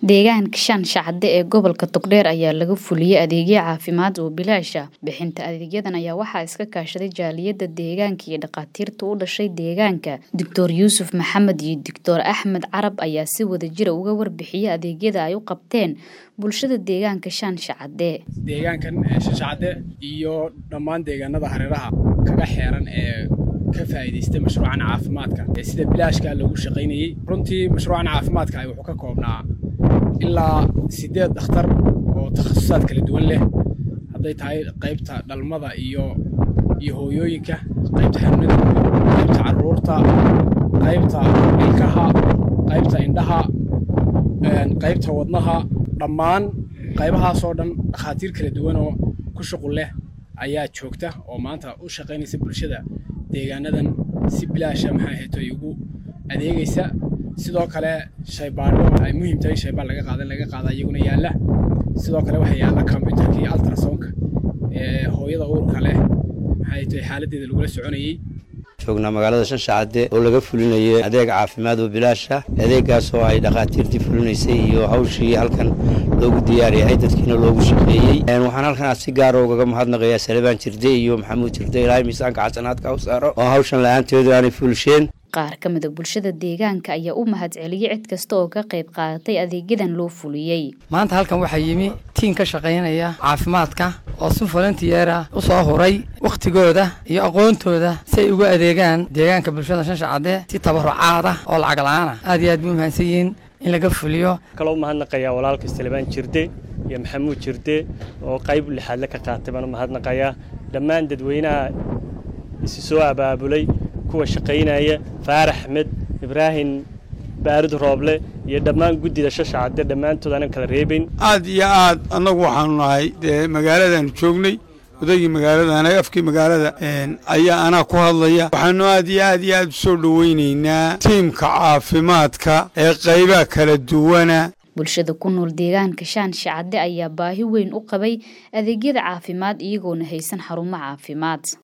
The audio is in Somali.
Deegaanka shan shacabde ee gobolka Togdheer ayaa laga fuliyay adeegyo caafimaad oo bilaash ah. Bixinta adeegyadan ayaa waxaa iska kaashaday jaaliyada deegaanka iyo dhakhaatiirta u dhashay deegaanka. Dr. Yuusuf Maxamed iyo Dr. Axmed Carab ayaa si wadajir uga warbixiyay adeegyada ay u qabteen bulshada deegaanka shan shacabde. deegaankan shashacade iyo dhammaan deegaanada hareeraha kaga xeeran ee ka faa'iidaystay mashruucan caafimaadka ee sida bilaashka loogu shaqaynayey runtii mashruucan caafimaadka ay wuxuu ka koobnaa ilaa siddeed dhakhtar oo takhasusaad kala duwan leh hadday tahay qaybta dhalmada iyo iyo hooyooyinka qaybta xanuunada qaybta carruurta qaybta ilkaha qaybta indhaha qaybta wadnaha dhammaan qaybahaasoo dhan dhakhaatiir kala duwan oo ku shuqul leh ayaa joogta oo maanta u shaqaynaysa bulshada deegaanadan si bilaasha maxaa ahayto ay ugu adeegaysa sidoo kale shaybaadho ay muhiim tahay shaybaad laga qaada laga qaada iyaguna yaalla sidoo kale waxaa yaalla computerka iyo ultrasonka ee hooyada uurka leh maxaa ahayto xaaladdeeda lagula soconayey joognaa magaalada shan shacade oo laga fulinayay adeeg caafimaad oo bilaasha adeegaas oo ay dhakhaatiirtii fulinaysay iyo hawshii halkan loogu diyaariyay dadkiina loogu shaqeeyey waxaan halkan si gaara ugaga mahadnaqayaa salebaan jirde iyo maxamuud jirde ilaahay miisaanka xasanaadka u saaro oo hawshan la-aanteedu aanay fulisheen qaar ka mid a bulshada deegaanka ayaa u mahadceliyey cid kasta oo ka qayb qaadatay adeegyadan loo fuliyey maanta halkan waxaa yimi tiin ka shaqaynaya caafimaadka oo si volunteera u soo huray wakhtigooda iyo aqoontooda si ay ugu adeegaan deegaanka bulshada shan shacade si tabarucaad ah oo lacag la-aana aad iyo aad bay u mahadsan yihiin in laga fuliyo kaloo mahadnaqayaa walaalka salebaan jirde iyo maxamuud jirde oo qayb lixaadle ka qaatay baan u mahadnaqayaa dhammaan dadweynaha isi soo abaabulay kuwa shaqaynaya faarax axmed ibraahim baarid rooble iyo dhammaan guddida shashacade dhammaantood aanan kala reebayn aad iyo aad annagu waxaanu nahay dee magaaladaanu joognay odaygii magaalada afkii magaalada ayaa anaa ku hadlaya waxaanu aad iyo aad iyo aad u soo dhowaynaynaa tiimka caafimaadka ee qaybaha kala duwana bulshada ku nool deegaanka shaan shacade ayaa baahi weyn u qabay adeegyada caafimaad iyagoona haysan xarumo caafimaad